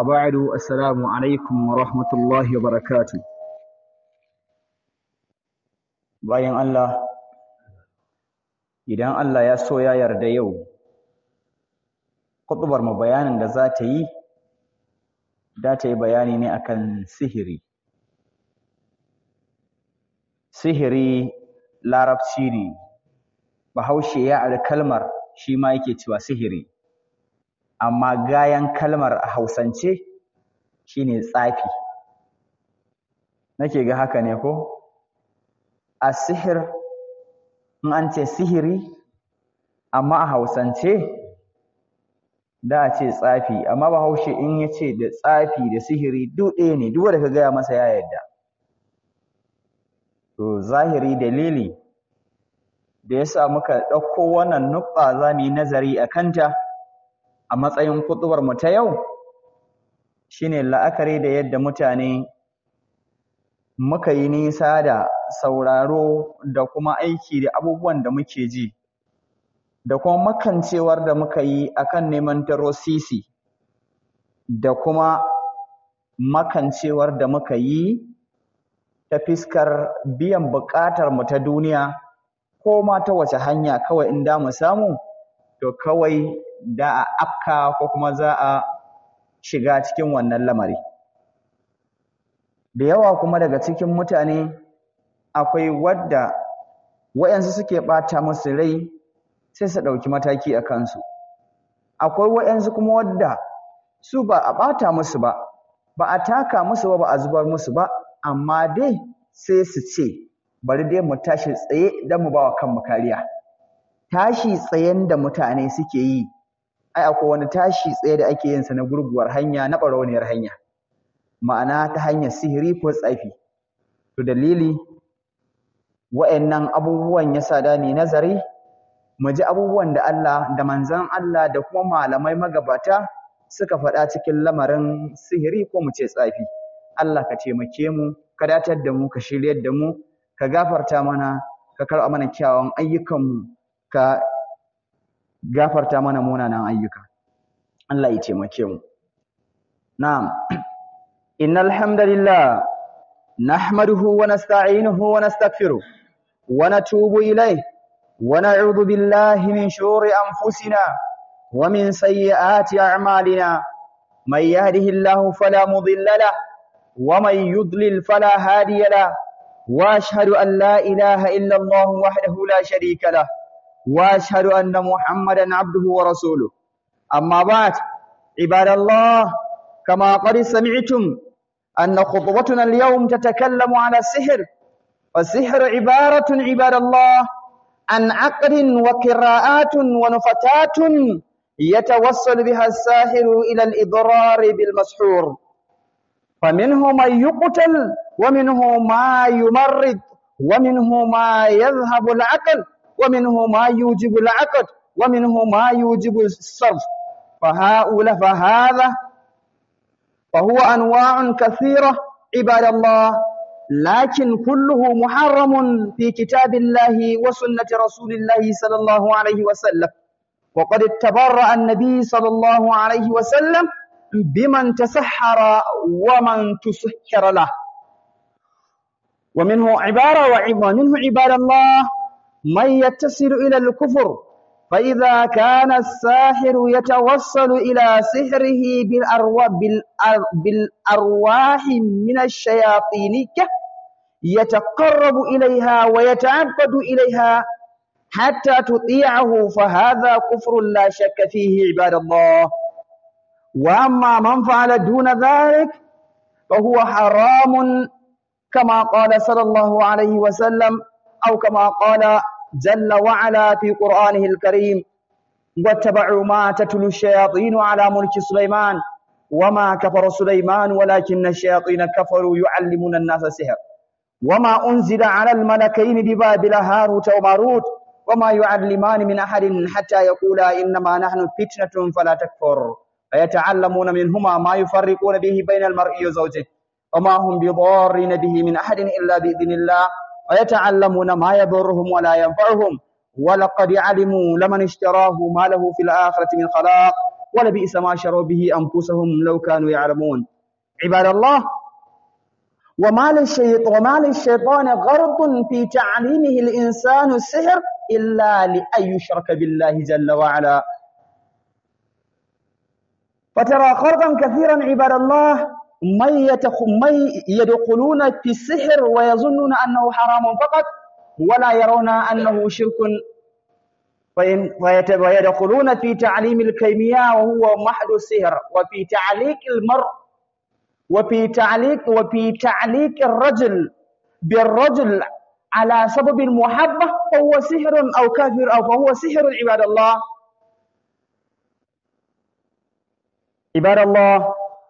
وبعد السلام عليكم ورحمة الله وبركاته bayan Allah idan Allah ya so ya yarda yau kutubar mu bayanin da za ta yi da ta yi bayani ne akan sihiri sihiri larabci ne bahaushe ya ari kalmar shi ma yake cewa sihiri amma gayan kalmar a hausance shine tsafi nake ga haka ne ko a sihir in an ce sihiri amma a hausance da a ce tsafi amma bahaushe in ya ce da tsafi da sihiri duk ɗaya ne duk wanda ka gaya masa ya yarda to zahiri dalili da yasa muka ɗauko wannan nukta za mu yi nazari a kanta a matsayin kutubar mu ta yau shine la'akari da yadda mutane muka yi nisa da sauraro da kuma aiki da abubuwan da muke ji da kuma makancewar da muka yi akan neman taro sisi da kuma makancewar da muka yi ta fiskar biyan buƙatar mu ta duniya ko ma ta wace hanya kawai in da mu samu to kawai da a afka ko kuma za a shiga cikin wannan lamari da yawa kuma daga cikin mutane akwai wadda wayansu suke ɓata musu rai sai su ɗauki mataki a kansu akwai wayansu kuma wadda su ba a ɓata musu ba ba a taka musu ba ba a zubar musu ba amma dai sai su ce bari dai mu tashi tsaye don mu ba wa kanmu kariya tashi tsayen da mutane suke yi ai akwai wani tashi tsaye da ake yin sa na gurguwar hanya na ɓarauniyar hanya ma'ana ta hanyar sihiri ko tsafi to dalili wa'annan abubuwan yasa da ni nazari mu ji abubuwan da Allah da manzon Allah da kuma malamai magabata suka faɗa cikin lamarin sihiri ko mu ce tsafi Allah ka taimake mu ka datar da mu ka shiryar da mu ka gafarta mana ka karɓa mana kyawun ayyukanmu ka gafarta mana munanan ayyuka Allah ya taimake mu na'am innal hamdalillah nahmaduhu wa nasta'inuhu wa nastaghfiruh wa natubu ilayh wa na'udhu billahi min shururi anfusina wa min sayyiati a'malina may yahdihillahu fala mudilla lahu wa may yudlil fala hadiya lahu wa ashhadu an la ilaha illa Allah wahdahu la sharika lahu واشهد ان محمدا عبده ورسوله اما بعد عباد الله كما قد سمعتم ان خطبتنا اليوم تتكلم على السحر والسحر عباره عباد الله عن عقد وقراءات ونفتات يتوصل بها الساحر الى الاضرار بالمسحور فمنه من يقتل ومنه ما يمرض ومنه ما يذهب العقل ومنه ما يوجب العقد ومنه ما يوجب الصرف فهؤلاء فهذا فهو أنواع كثيرة عباد الله لكن كله محرم في كتاب الله وسنة رسول الله صلى الله عليه وسلم وقد تبرأ النبي صلى الله عليه وسلم بمن تسحر ومن تسحر له ومنه عبارة ومنه عباد الله من يتصل إلى الكفر فإذا كان الساحر يتوصل إلى سحره بالأرواح, بالأرواح من الشياطين يتقرب إليها ويتعبد إليها حتى تطيعه فهذا كفر لا شك فيه عباد الله وأما من فعل دون ذلك فهو حرام كما قال صلى الله عليه وسلم أو كما قال جل وعلا في قرآنه الكريم واتبعوا ما تتلو الشياطين على ملك سليمان وما كفر سليمان ولكن الشياطين كفروا يعلمون الناس السحر وما أنزل على الملكين ببابل هاروت وماروت وما يعلمان من أحد حتى يقولا إنما نحن فتنة فلا تكفر فيتعلمون منهما ما يفرقون به بين المرء وزوجه وما هم بضارين به من أحد إلا بإذن الله ويتعلمون ما يضرهم ولا ينفعهم ولقد علموا لمن اشتراه ما له في الآخرة من خلاق ولبئس ما شروا به أنفسهم لو كانوا يعلمون عباد الله وما للشيطان وما للشيطان غرض في تعليمه الإنسان السحر إلا لأن يشرك بالله جل وعلا فترى خرقا كثيرا عباد الله من, من يدخلون في السحر ويظنون أنه حرام فقط ولا يرون أنه شرك ويدخلون في تعليم الكيمياء وهو محض السحر وفي تعليق المرء وفي تعليق وفي تعليق الرجل بالرجل على سبب المحبة فهو سحر أو كافر أو فهو سحر عباد الله عباد الله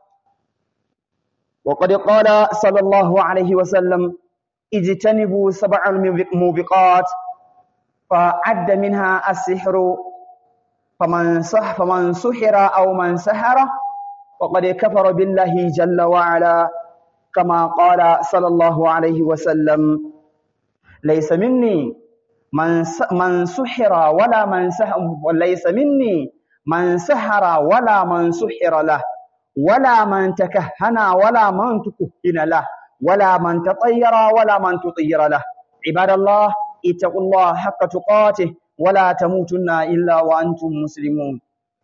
وقد قال صلى الله عليه وسلم اجتنبوا سبع الموبقات فعد منها السحر فمن صح فمن سحر أو من سحر وقد كفر بالله جل وعلا كما قال صلى الله عليه وسلم ليس مني من من سحر ولا من سحر وليس مني من سحر ولا من سحر له ولا من تكهن ولا من تكهن له ولا من تطير ولا من تطير له عباد الله اتقوا الله حق تقاته ولا تموتن إلا وأنتم مسلمون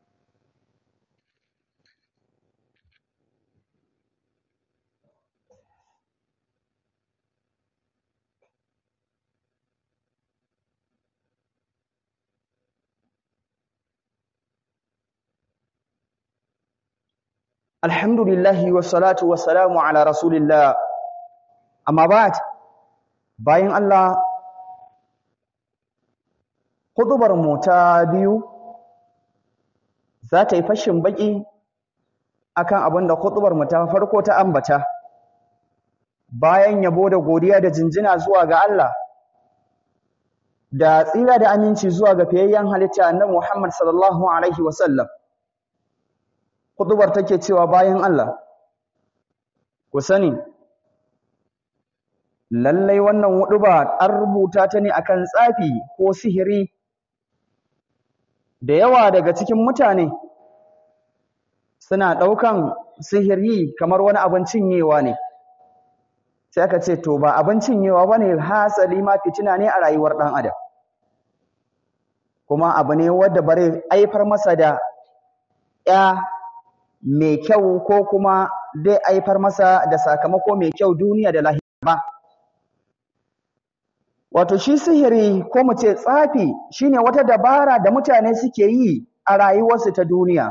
الحمد لله والصلاة والسلام على رسول الله أما بعد bayan Allah hudubar mu ta biyu za ta yi fashin baki akan abin da hudubar mu ta farko ta ambata bayan yabo da godiya da jinjina zuwa ga Allah da tsira da aminci zuwa ga fiyayyen halitta annabi Muhammad sallallahu alaihi wasallam hudubar take cewa bayan Allah ku sani lallai wannan huduba an rubuta ta ne akan tsafi ko sihiri da yawa daga cikin mutane suna ɗaukan sihiri kamar wani abin cinyewa ne sai aka ce to ba abin cinyewa bane hasali ma fitina ne a rayuwar ɗan adam kuma abu ne wanda bare aifar masa da ya mai kyau ko kuma zai aifar masa da sakamako mai kyau duniya da lahira ba wato shi sihiri ko mu ce tsafi shine wata dabara da mutane suke yi a rayuwarsu ta duniya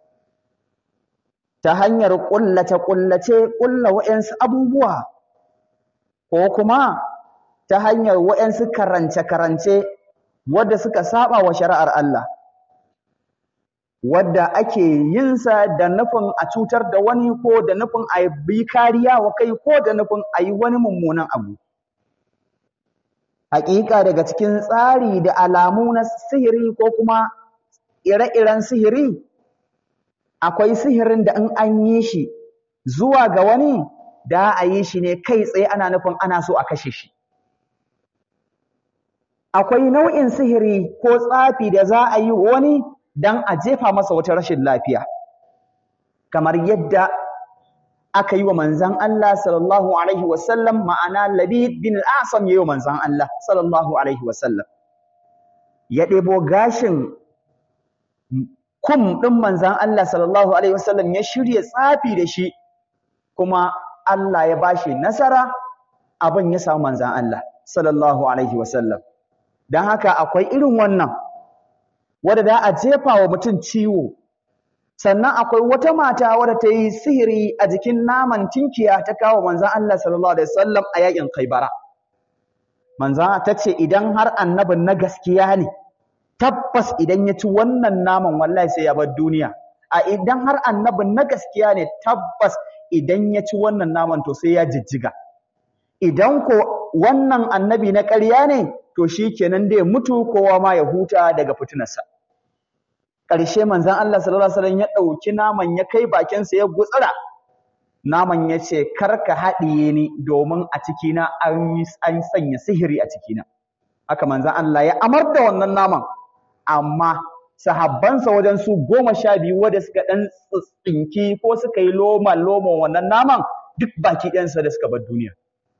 ta hanyar kullace kullace kulla wa'ansu abubuwa ko kuma ta hanyar wa'ansu karance karance wadda suka saba wa shari'ar Allah wadda ake yin sa da nufin a cutar da wani ko da nufin a bi kariya wa kai ko da nufin a yi wani mummunan abu Hakika daga cikin tsari da alamu na sihiri ko kuma ire-iren sihiri akwai sihirin da in an yi shi zuwa ga wani da a yi shi ne kai tsaye ana nufin ana so a kashe shi akwai nau'in sihiri ko tsafi da za a yi wani dan a jefa masa wata rashin lafiya kamar yadda aka yi wa manzan Allah sallallahu alaihi wasallam ma'ana Labid bin al-Asam yayi wa manzan Allah sallallahu alaihi wasallam ya ɗebo gashin kum ɗin manzan Allah sallallahu alaihi wasallam ya shirya tsafi da shi kuma Allah ya bashi nasara abin ya samu manzan Allah sallallahu alaihi wasallam dan haka akwai irin wannan wanda da a jefa wa mutum ciwo sannan akwai wata mata wadda ta yi sihiri a jikin naman tinkiya ta kawo manzan Allah sallallahu alaihi wasallam a yakin Khaibara manzan ta ce idan har annabin na gaskiya ne tabbas idan ya ci wannan naman wallahi sai ya bar duniya a idan har annabin na gaskiya ne tabbas idan ya ci wannan naman to sai ya jijjiga idan ko wannan annabi na ƙarya ne to shikenan da ya mutu kowa ma ya huta daga fitinarsa ƙarshe manzon Allah sallallahu alaihi wasallam ya ɗauki naman ya kai bakinsa ya gutsira naman ya ce kar ka haɗiye ni domin a cikina an an sanya sihiri a cikina haka manzon Allah ya amar da wannan naman amma sahabbansa wajen su goma sha biyu wanda suka ɗan tsinki ko suka yi loma loma wannan naman duk baki ɗansa da suka bar duniya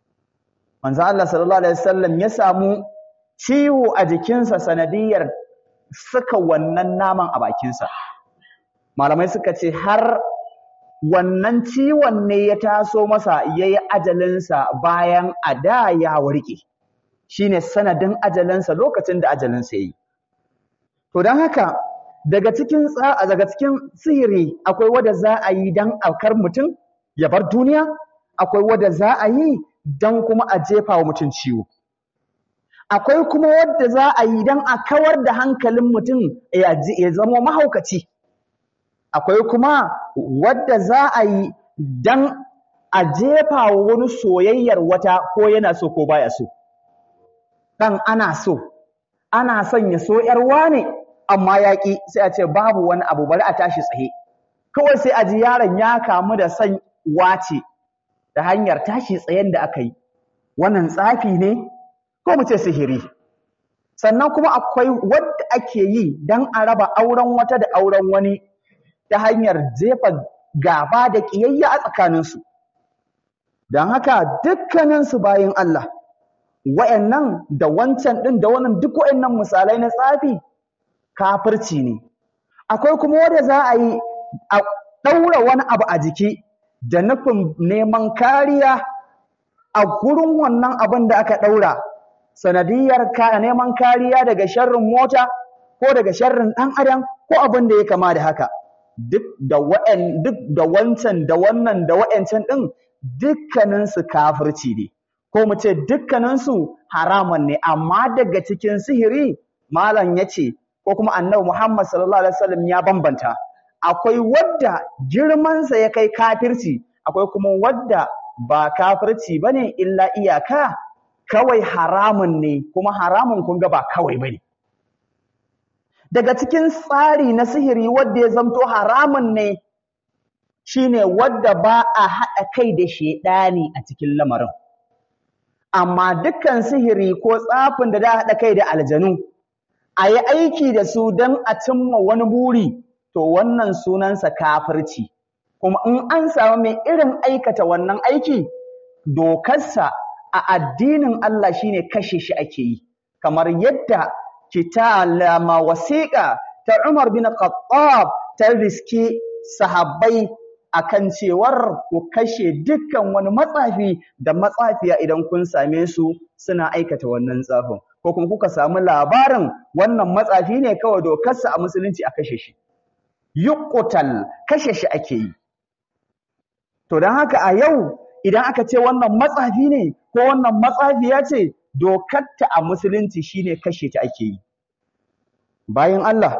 manzo Allah sallallahu alaihi wasallam ya samu ciwo a jikinsa sanadiyar saka wannan naman a bakinsa malamai suka ce har wannan ciwon ne ya taso masa yayi ajalinsa bayan a da ya warke shine sanadin ajalinsa lokacin da ajalinsa yayi to don haka daga cikin daga cikin sihiri akwai wanda za a yi dan aukar mutum ya bar duniya akwai wanda za a yi dan kuma a jefa wa mutum ciwo akwai kuma wadda za a yi dan a kawar da hankalin mutum ya zama mahaukaci akwai kuma wadda za a yi dan a jefa wa wani soyayyar wata ko yana so ko baya so dan ana so ana son ya so ‘yar wane amma ya ƙi sai a ce babu wani abu bari a tashi tsaye kawai sai a ji yaron ya kamu da son wace ta hanyar tashi tsayen da aka yi wannan tsafi ne ko mu ce sihiri sannan kuma akwai wadda ake yi don a raba auren wata da auren wani ta hanyar jefa gaba da ƙiyayya a tsakaninsu don haka dukkaninsu bayan Allah wa'annan da wancan ɗin da wannan duk wa'annan misalai na tsafi kafirci ne akwai kuma wanda za a yi a ɗaura wani abu a jiki da nufin neman kariya a gurin wannan abin da aka ɗaura sanadiyar neman kariya daga sharrin mota ko daga sharrin ɗan adam ko abin da ya kama da haka duk da wa'an duk da wancan da wannan da wa'ancan ɗin dukkaninsu kafirci ne ko mu ce dukkaninsu haramun ne amma daga cikin sihiri malam ya ce ko kuma annabi Muhammad sallallahu alaihi wasallam ya bambanta akwai wadda girmansa ya kai kafirci akwai kuma wadda ba kafirci bane illa iyaka kawai haramun ne kuma haramun kun ga ba kawai bane daga cikin tsari na sihiri wadda ya zamto haramun ne shine wadda ba a haɗa kai da shedani a cikin lamarin amma dukkan sihiri ko tsafin da da haɗa kai da aljanu a yi aiki da su don a cimma wani buri to wannan sunansa kafirci kuma in an samu mai irin aikata wannan aiki dokarsa a addinin Allah shine kashe shi ake yi kamar yadda kitalama wasiƙa ta Umar bin Khattab ta riski sahabbai akan cewar ku kashe dukkan wani matsafi da matsafiya idan kun same su suna aikata wannan tsafin ko kuma kuka samu labarin wannan matsafi ne kawai dokarsa a musulunci a kashe shi yuqtal kashe shi ake yi to don haka a yau idan aka ce wannan matsafi ne ko wannan matsafiya ce dokarta a musulunci shine kashe ta ake yi bayan Allah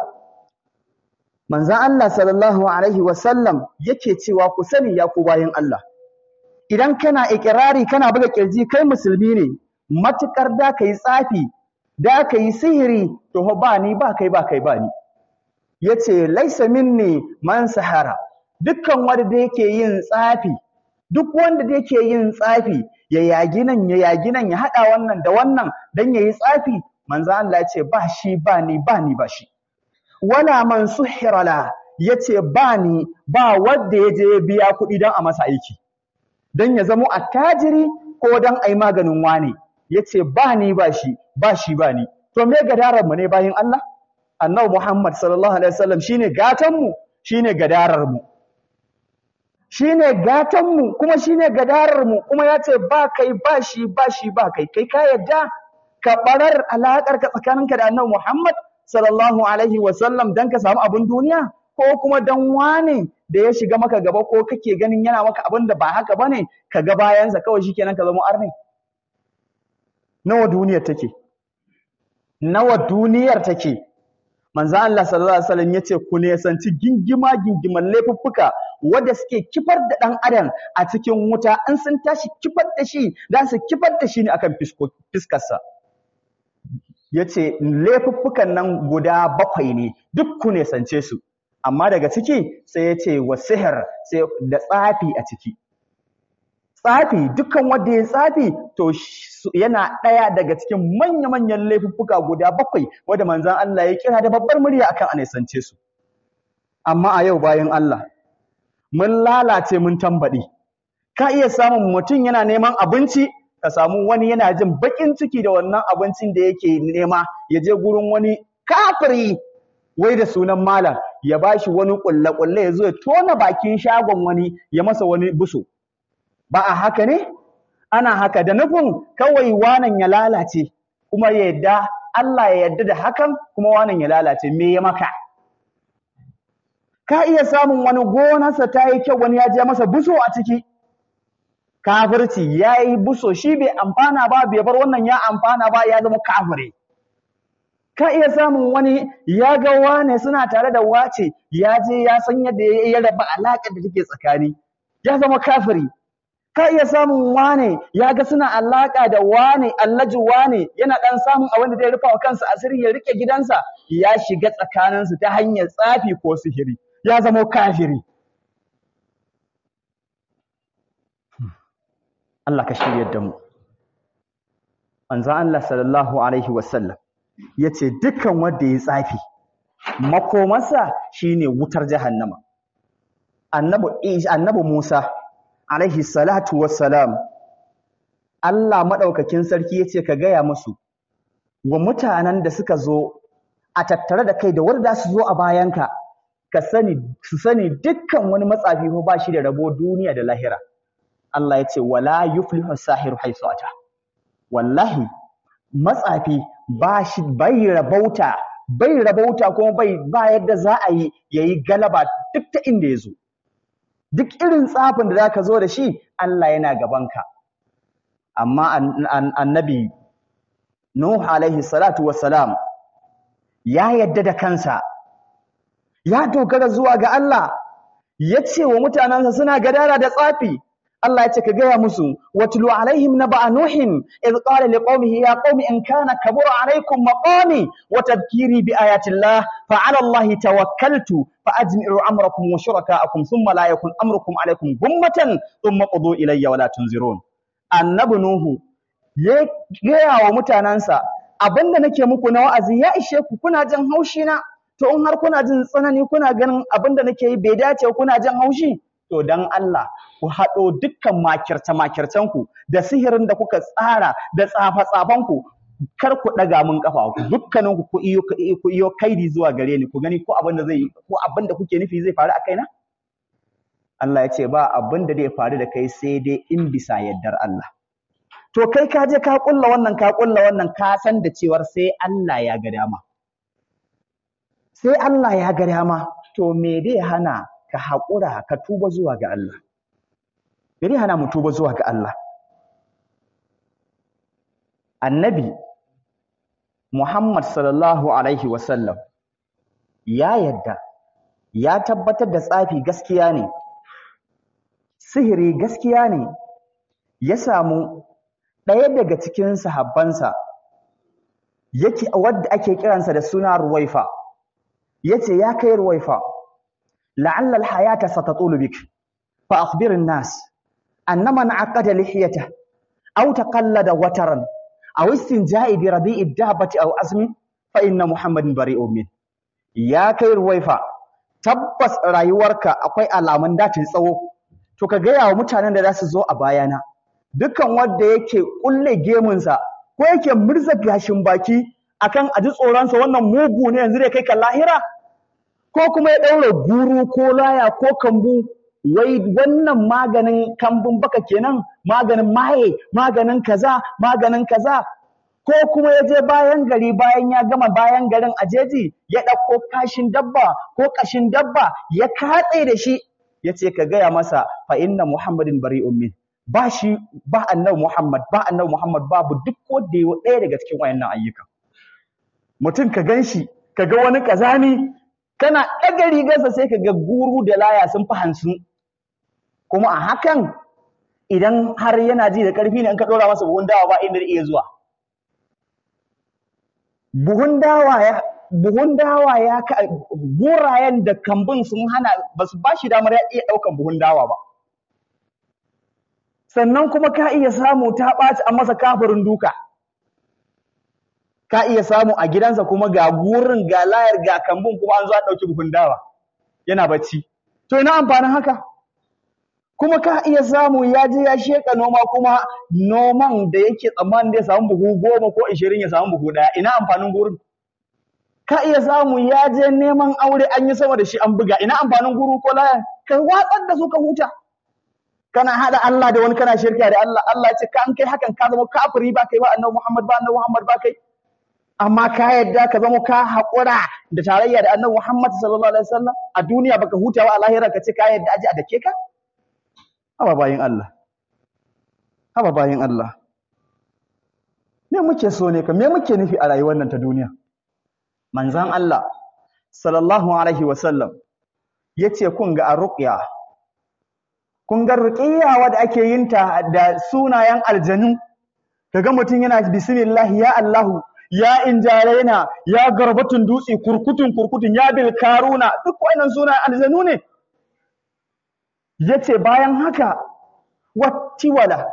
manzon Allah sallallahu alaihi wasallam yake cewa ku sani ya ku bayan Allah idan kana ikirari kana buga kirji kai musulmi ne matukar da kai tsafi da kai sihiri to ba ni ba kai ba kai ba ni yace laisa minni man sahara dukkan wanda da yake yin tsafi duk wanda da yake yin tsafi ya yagi nan ya yagi nan ya hada wannan da wannan dan yayi tsafi manzo Allah yace ba shi ba ni ba ni ba shi wala man suhira la yace ba ni ba wanda ya je ya biya kuɗi dan a masa aiki dan ya zamo attajiri ko dan ai maganin wane yace ba ni ba shi ba shi ba ni to me gadarar mu ne bayin Allah annabi Muhammad sallallahu alaihi wasallam shine gatan mu shine gadarar mu shine gatan mu kuma shine gadarar mu kuma yace ba kai ba shi ba shi ba kai kai ka yadda ka barar alakar ka tsakaninka da annabi Muhammad sallallahu alaihi wasallam dan ka samu abin duniya ko kuma dan wane da ya shiga maka gaba ko kake ganin yana maka abin da ba haka bane ka ga bayansa kawai shikenan ka zama arni nawa duniyar take nawa duniyar take manzo Allah sallallahu alaihi wasallam yace ku ne sanci gingima gingiman laifuffuka wanda suke kifar da dan adam a cikin wuta in sun tashi kifar da shi dan su kifar da shi ne akan fiskarsa yace laifuffukan nan guda bakwai ne duk ku ne sance su amma daga ciki sai yace wasihir sai da tsafi a ciki tsafi dukkan wanda ya tsafi to yana ɗaya daga cikin manya-manyan laifuffuka guda bakwai wanda manzon Allah ya kira da babbar murya akan anisance su amma a yau bayan Allah mun lalace mun tambaɗe ka iya samun mutum yana neman abinci ka samu wani yana jin baƙin ciki da wannan abincin da yake nema ya je gurin wani kafiri wai da sunan malam ya bashi wani ƙulle-ƙulle ya zo ya tona bakin shagon wani ya masa wani buso ba a haka ne ana haka da nufin kawai wanan ya lalace kuma ya yadda Allah ya yarda da hakan kuma wanan ya lalace me ya maka ka iya samun wani gonarsa ta yi kyau wani ya je masa buso a ciki kafirci ya yi buso shi bai amfana ba bai bar wannan ya amfana ba ya zama kafire ka iya samun wani ya ga wane suna tare da wace ya je ya san yadda ya raba alaƙar da take tsakani ya zama kafiri ka iya samun wane ya ga suna alaƙa da wane allaji wane yana ɗan samun abin da zai rufa wa kansa asiri ya rike gidansa ya shiga tsakaninsu ta hanyar tsafi ko sihiri ya zama kafiri Allah ka shiryar da mu manzo Allah sallallahu alaihi wasallam yace dukkan wanda ya tsafi makomarsa shine wutar jahannama annabi annabi Musa alaihi salatu wassalam Allah madaukakin sarki yace ka gaya musu wa mutanen da suka zo a tattare da kai da wanda su zo a bayanka ka sani su sani dukkan wani matsafi ko ba shi da rabo duniya da lahira Allah ya ce wala yuflihu sahiru haisu ata wallahi matsafi ba shi bai rabauta bai rabauta kuma bai ba yadda za a yi yayi galaba duk ta inda yazo duk irin tsafin da zaka zo da shi Allah yana gabanka amma annabi Nuh alaihi salatu wassalam ya yadda da kansa ya dogara zuwa ga Allah ya ce wa mutanensa suna gadara da tsafi Allah ya ce ka gaya musu watlu alaihim naba nuhin iz qala liqaumihi ya qaumi in kana kabura alaikum maqami wa tadhkiri bi ayati llah fa ala allahi tawakkaltu fa ajmi'u amrakum wa shurakaakum thumma la yakun amrukum alaikum gummatan thumma qudu ilayya wa la tunzirun annabi nuhu ya gaya wa mutanansa abinda nake muku na wa'azi ya ishe ku kuna jin haushi na to in har kuna jin tsanani kuna ganin abinda nake yi bai dace kuna jin haushi to dan Allah ku haɗo dukkan makirce-makircenku da sihirin da kuka tsara da tsafa-tsafanku kar ku ɗaga min ƙafa ku dukkanin ku ku iyo ku iyo kaidi zuwa gare ni ku gani ko abin da zai ko abin da kuke nufi zai faru a kaina Allah ya ce ba abin da zai faru da kai sai dai in bisa yardar Allah to kai ka je ka kulla wannan ka kulla wannan ka san da cewar sai Allah ya ga dama sai Allah ya ga dama to me dai hana ka haƙura ka tuba zuwa ga Allah. Bari hana mu tuba zuwa ga Allah. Annabi Muhammad sallallahu Alaihi wasallam ya yadda, ya tabbatar da tsafi gaskiya ne, sihiri gaskiya ne, ya samu ɗaya daga cikin sahabbansa yake wadda ake kiransa da suna Ruwaifa, yace ya kai Ruwaifa. لعل الحياة ستطول بك فأخبر الناس أن من عقد لحيته أو تقلد وترا أو استنجاء بربيع الدابة أو أزم فإن محمد بريء منه يا كير ويفا tabbas rayuwarka akwai alamun da ta tsawo to ka gaya wa mutanen da za su zo a bayana dukkan wanda yake kulle gemunsa ko yake murza gashin baki akan aji tsoronsa wannan mugu ne yanzu da kai ka lahira ko kuma ya ɗaura guru ko laya ko kambu wai wannan maganin kambun baka kenan maganin maye maganin kaza maganin kaza ko kuma ya je bayan gari bayan ya gama bayan garin a jeji ya ɗauko kashin dabba ko ƙashin dabba ya katse da shi ya ce ka gaya masa fa inna muhammadin bari'un min ba shi ba annabi muhammad ba annabi muhammad babu duk wanda ya ɗaya daga cikin wayannan ayyuka mutum ka gan shi ka ga wani ƙazami kana ɗaga rigarsa sai ka ga guru da laya sun fi hansun kuma a hakan idan har yana ji da ƙarfi ne in ka ɗora masa buhun dawa ba inda iya zuwa buhun dawa ya buhun dawa ya burayen da kambun sun hana ba su ba shi damar ya iya ɗaukan buhun dawa ba sannan kuma ka iya samu ta ɓaci a masa kafirin duka ka iya samu a gidansa kuma ga gurin ga layar ga kambun kuma an zo an ɗauki buhun dawa yana bacci to ina amfanin haka kuma ka iya samu ya je ya sheka noma kuma noman da yake tsammanin da ya samu buhu goma ko ishirin ya samu buhu ɗaya ina amfanin gurin ka iya samu ya je neman aure an yi sama da shi an buga ina amfanin guru ko laya ka watsar da su ka huta kana hada Allah da wani kana shirka da Allah Allah ya ce ka an kai hakan ka zama kafiri ba kai ba annabi Muhammad ba annabi Muhammad ba kai amma ka yadda ka zama ka haƙura da tarayya da annabi Muhammad sallallahu alaihi wasallam a duniya baka huta ba a lahira ka ce ka yadda aji a dake ka haba bayin Allah haba bayin Allah me muke so ne ka me muke nufi a rayuwar nan ta duniya manzan Allah sallallahu alaihi wasallam yace kun ga arruqya kun ga ruqiyya wadda ake yin ta da sunayen aljanu kaga mutum yana bismillah ya Allahu ya injaraina ya garbatun dutse kurkutun kurkutun ya bil karuna duk wannan sunayen aljanu ne yace bayan haka wattiwala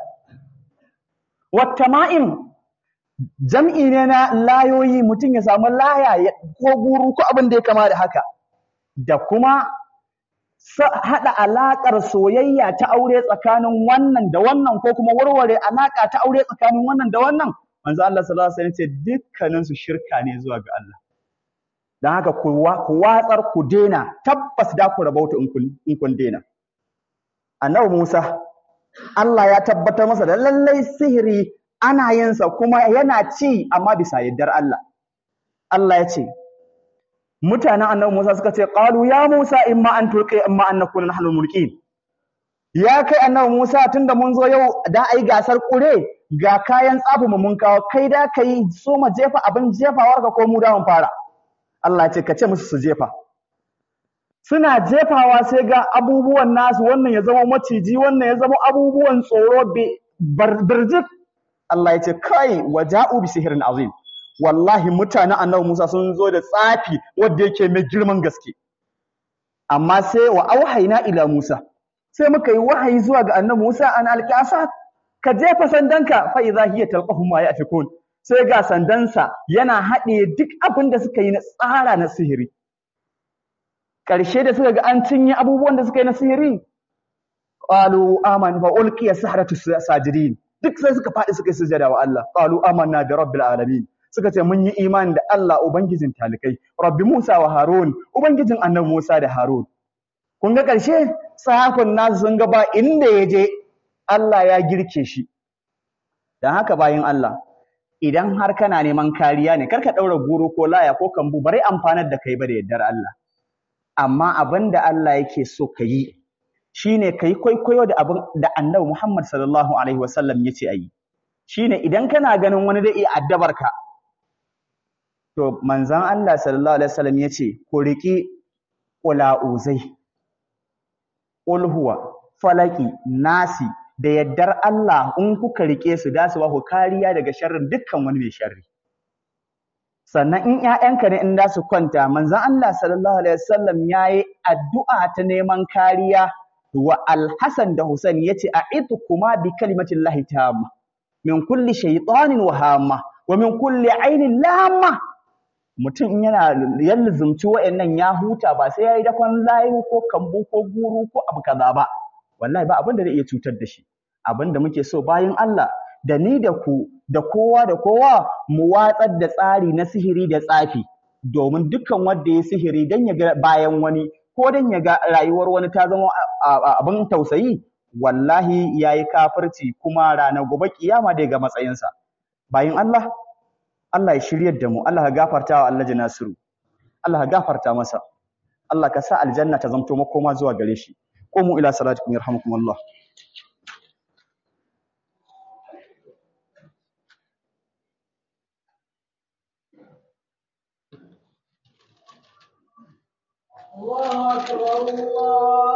wattama'im jam'i ne na layoyi mutum ya samu laya ko guru ko abin da ya kama da haka da kuma haɗa alaƙar soyayya ta aure tsakanin wannan da wannan ko kuma warware alaƙa ta aure tsakanin wannan da wannan manzo Allah sallallahu alaihi wasallam ce dukkanin su shirka ne zuwa ga Allah dan haka ku watsar ku dena tabbas da ku rabauta in kun in kun dena annabi Musa Allah ya tabbatar masa da lallai sihiri ana yin sa kuma yana ci amma bisa yaddar Allah Allah ya ce mutanen annabi Musa suka ce qalu ya Musa imma an tulqi imma an nakuna nahnu mulkin ya kai annabi Musa tunda mun zo yau da ai gasar kure ga kayan tsafi mu mun kawo kai da kai so ma jefa abin jefawar ka ko mu da mun fara Allah ya ce ka ce musu su jefa suna jefawa sai ga abubuwan nasu wannan ya zama maciji wannan ya zama abubuwan tsoro birjik Allah ya ce kai waja'u bi sihirin azim wallahi mutanen annabi Musa sun zo da tsafi wanda yake mai girman gaske amma sai wa auhayna ila Musa sai muka yi wahayi zuwa ga annabi Musa an alqasa ka jefa sandanka fa idza hiya talqafu ma yafikun sai ga sandansa yana haɗe duk abin da suka yi na tsara na sihiri ƙarshe da suka ga an cinye abubuwan da suka yi na sihiri qalu aman fa ulqiya sahratu sajidin duk sai suka faɗi suka yi sujada wa Allah qalu amanna bi rabbil alamin suka ce mun yi imani da Allah ubangijin talikai rabbi Musa wa Harun ubangijin annabi Musa da Harun kun ga ƙarshe sahafin nasu sun ga ba inda ya je Allah ya girke shi dan haka bayin Allah idan har kana neman kariya ne karka ɗaura goro ko laya ko kambu bare amfanar da kai ba da yardar Allah amma abin da Allah yake so ka yi shine ka yi kwaikwayo da abin da annabi Muhammad sallallahu alaihi wasallam ya ce a yi shine idan kana ganin wani da iya addabar ka to manzon Allah sallallahu alaihi wasallam ya ce ku riƙi ƙula'uzai ulhuwa falaki nasi da yaddar Allah in kuka riƙe su da su ba ku kariya daga sharrin dukkan wani mai sharri sannan in ‘ya'yanka ne in da su kwanta manzon Allah sallallahu alaihi wasallam ya yi addu'a ta neman kariya wa Alhassan da Hussein ya ce a itu kuma bi kalimatin lahi tamma min kulli shaitanin wa hamma wa min kulli ainin lamma mutum in yana yallazumci wa'annan ya huta ba sai ya yi dakon layu ko kambu ko guru ko abu kaza ba wallahi ba abin da zai iya cutar da shi abin da muke so bayan Allah da ni da ku da kowa da kowa mu watsar da tsari na sihiri da tsafi domin dukkan wanda ya sihiri dan ya ga bayan wani ko dan ya ga rayuwar wani ta zama abin tausayi wallahi yayi kafirci kuma ranar gobe kiyama dai ga matsayinsa bayan Allah Allah ya shiryar da mu Allah ka gafarta wa Allah Nasiru Allah ka gafarta masa Allah ka sa aljanna ta zamto makoma zuwa gare shi qumu ila salatikum yarhamukumullah الله أكبر الله